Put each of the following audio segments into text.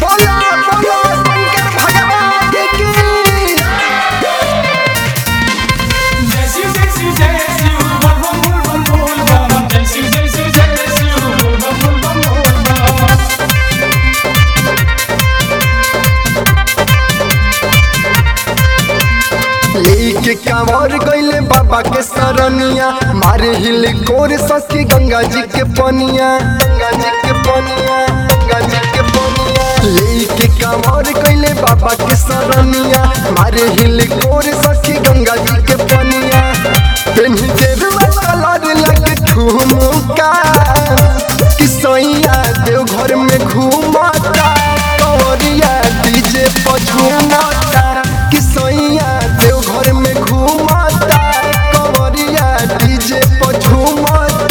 बोला बोला शंकर भगवान की जय शिव जय शिव जय शिव बोल बम बोल बम बोल बम जय शिव जय शिव जय शिव बोल बम बोल बम बोल बम लेके कांवर गईले बाबा के सरनिया मारे हिल कोर सखी गंगा जी के पनिया गंगा जी के पनिया गंगा जी के पनिया लेके कांवर गईले बाबा के सरनिया मारे हिल कोर सखी गंगा जी के पनिया पेन्ही गेरुआ कलर लगे ठुमका कि सैया देव घर में घूमता कंवरिया डीजे पर झूमता कि सैया देव घर में घूमता कंवरिया डीजे पर झूमता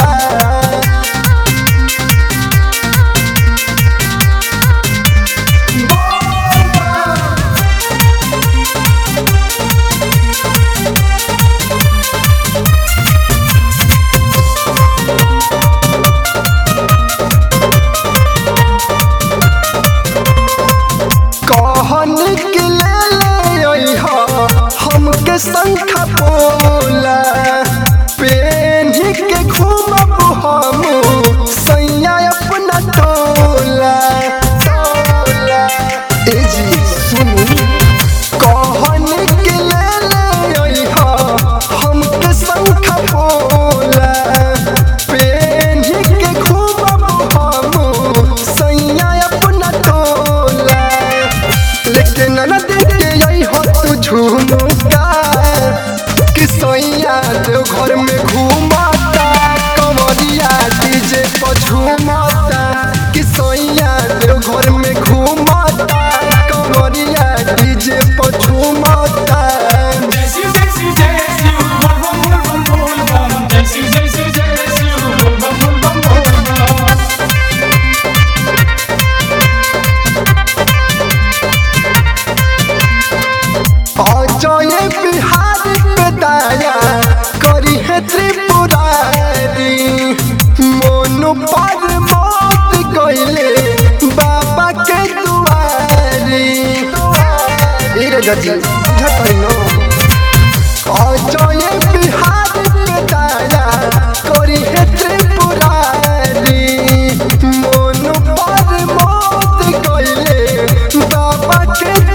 कहन के ले ले अइहा हमके शंखा पोला पेन्ही के घूमब हम सैया अपना टोला टोला ए जी सुनू कहन के ले ले अइहा हमके शंखा पोला पेन्ही के घूमब हम सैया अपना टोला लेकिन न देखे यही हो तू झूमता कि सैया देव घर में घूमता कंवरिया डीजे पर झूमता कि सैया देव घर में घूमता कंवरिया डीजे पर झूमता जय शिव जय शिव जय शिव बोल बम बोल बम बोल बम जय शिव जय शिव जय शिव बोल बम बोल बम बोल बम अजय बिहार पे दाया करी है त्रिपुरारी मोनु पर मौत गईले बाबा के दुआरी ए रे जजी बुझत है नो अजय बिहार पे दाया करी है त्रिपुरारी मोनु पर मौत गईले बाबा के